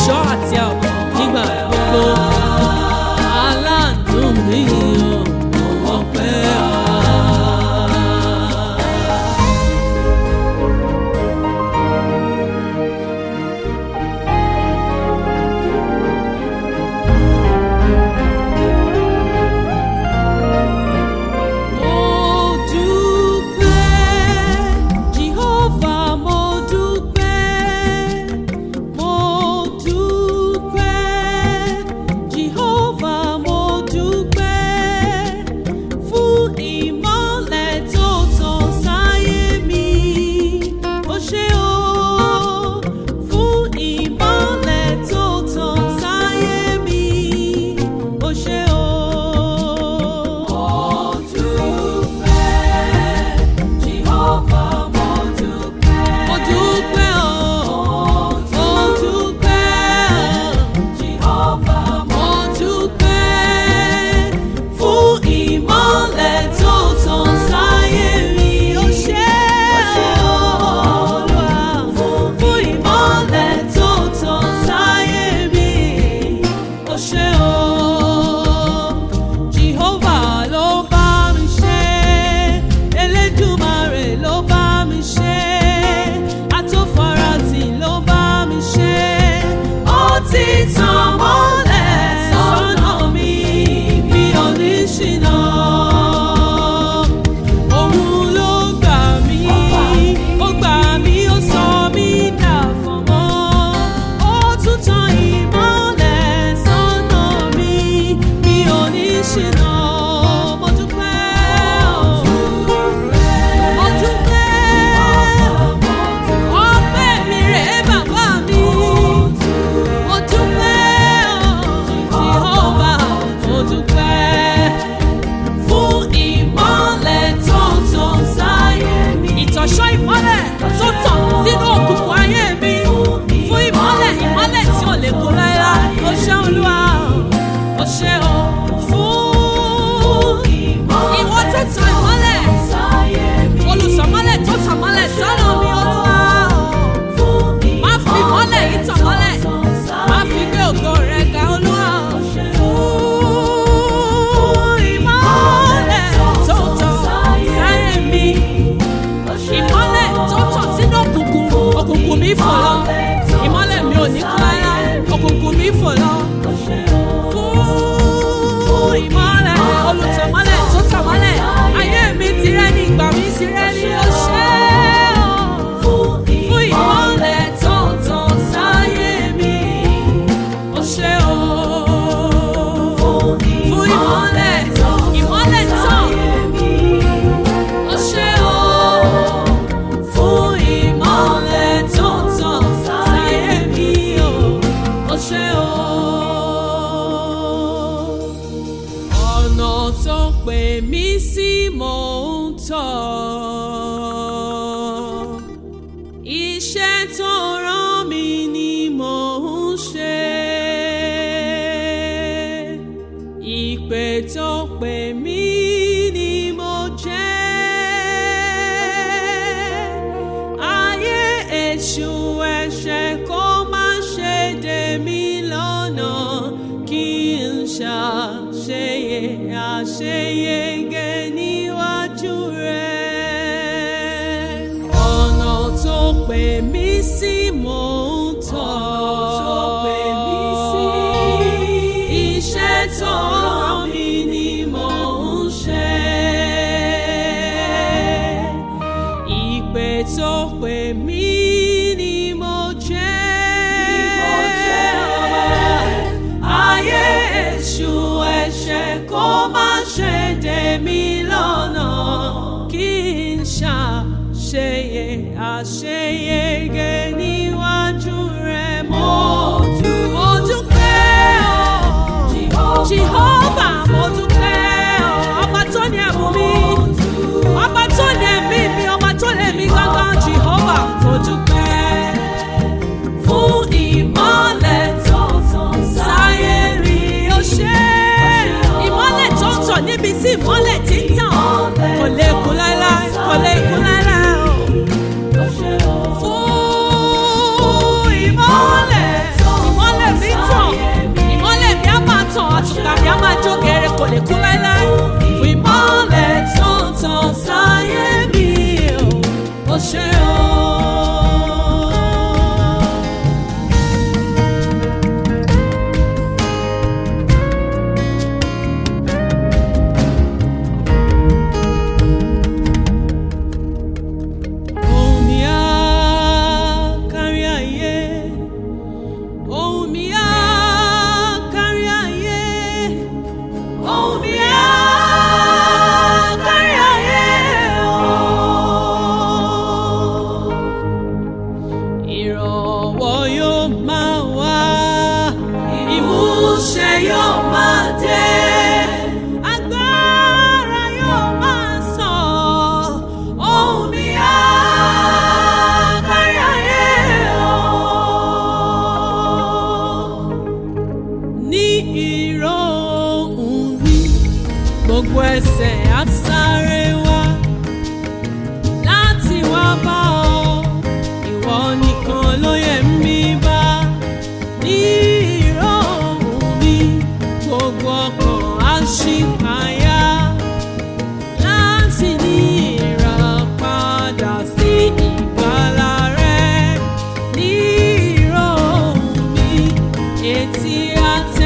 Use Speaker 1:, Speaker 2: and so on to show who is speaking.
Speaker 1: ìṣọ́ àti ààbò nígbà gbogbo. Aláàánú mi ò mọ̀ pẹ́ wá. Mo dúpẹ́, Jehovah, mo dúpẹ́. Mo dúpẹ́, Jehovah, mo dúpẹ́. Fún ìmọ́lẹ̀ tó tàn sáyé mi. Ó ṣé o, fún ìmọ́lẹ̀ tó tàn sáyé mi. Ó ṣé o. Mo dúpẹ́, Jehovah, mo dúpẹ́. Mo dúpẹ́ o. Mo dúpẹ́, Jehovah, mo dúpẹ́. Fún ìmọ́lẹ̀ tó tàn sáyé mi. Ó ṣé o, Olúwa. Fún ìmọ́lẹ̀ tó tàn sáyé mi. Ó ṣé o. Jehovah ló bá mi ṣe, Elédùmarè ló bá mi ṣe, Atófaratì ló bá mi ṣe. Ó ti tàn mọ́lẹ̀ sọ́nà mi, mi ò ní ṣìnà. Òun ló gbà mí, ó gbà mí, ó sọ mí dàfọ̀mọ́. Ó tún tan ìmọ́lẹ̀ sọ́nà mi, mi ò ní ṣìnà. Mo dúpẹ́ o. Mo dúpẹ́. Ọpẹ́ mi rèé bàbá mi. Mo dúpẹ́ o. Jehovah, mo dúpẹ́ fún ìmọ́lẹ̀ tó tàn sáyé mi. Ìtọ̀ṣọ́ ìmọ́lẹ̀ tó tàn sínú òkùnkùn ayé mi. Fún ìmọ́lẹ̀ ìmọ́lẹ̀ tí ò lè kó láéláé. O ṣé Olúwa, o ṣé o. Fún ìwọ tó tan ìmọ́lẹ̀. Olùsọ̀mọ́lẹ̀ tó tàn mọ́lẹ̀ sọ́nà mi Olúwa. Má fi ìmọ́lẹ̀ yìí tàn mọ́lẹ̀. Má fi gbé ògo rẹ̀ ga Olúwa. Fún ìmọ́lẹ̀ tó tàn sáyé mi. Ìmọ́lẹ̀ tó tàn sínú òkùnkùn. Òkùnkùn mi fò lọ. Ìmọ́lẹ̀ mi ò ní kú rárá. Òkùnkùn mi fò lọ. Fún ìmọ́lẹ̀ olùtọ̀mọ́lẹ̀ tó tàn mọ́lẹ̀. Ayé mi ti rẹ́ ní ìgbà mi ti rẹ́ ní oṣẹ́ fún ìmọ́lẹ̀ tó tàn sáyé mi. Ó ṣé o. Fún ìmọ́lẹ̀, ìmọ́lẹ̀ tàn. Ó ṣé o. Fún ìmọ́lẹ̀ tó tàn sáyé mi o. Ó ṣé o. Ọ̀nà tó pè mí sí mò ń tọ̀. Iṣẹ́ tó rán mi ni mò ń ṣe. Ìpè tó pè mí ni mo jẹ́. Ayé èṣù ẹ̀ṣẹ̀ kó má ṣe dè mí lọ́nà kí n ṣàṣeyẹ àṣeyege níwájú rẹ̀. Ọ̀nà tó pè mí sí mò ń tọ̀. Iṣẹ́ tó rán mi ni mò ń ṣe. Ìpè tó pè mí ni mo jẹ́. Ayé èṣù ẹ̀ṣẹ̀ kó má ṣe dè mí lọ́nà kí n ṣàṣeyẹ àṣeyege níwájú rẹ̀ mo dúpẹ́ o. Jehovah. gbogbo ẹsẹ̀ á sáré wá láti wá bá ọ ìwọ nìkan ló yẹ mí bá ní ìró ohùn mi gbogbo ọkàn á ṣì payá láti ní ìràpadà sí ìgbàlà rẹ ní ìró ohùn mi etí àti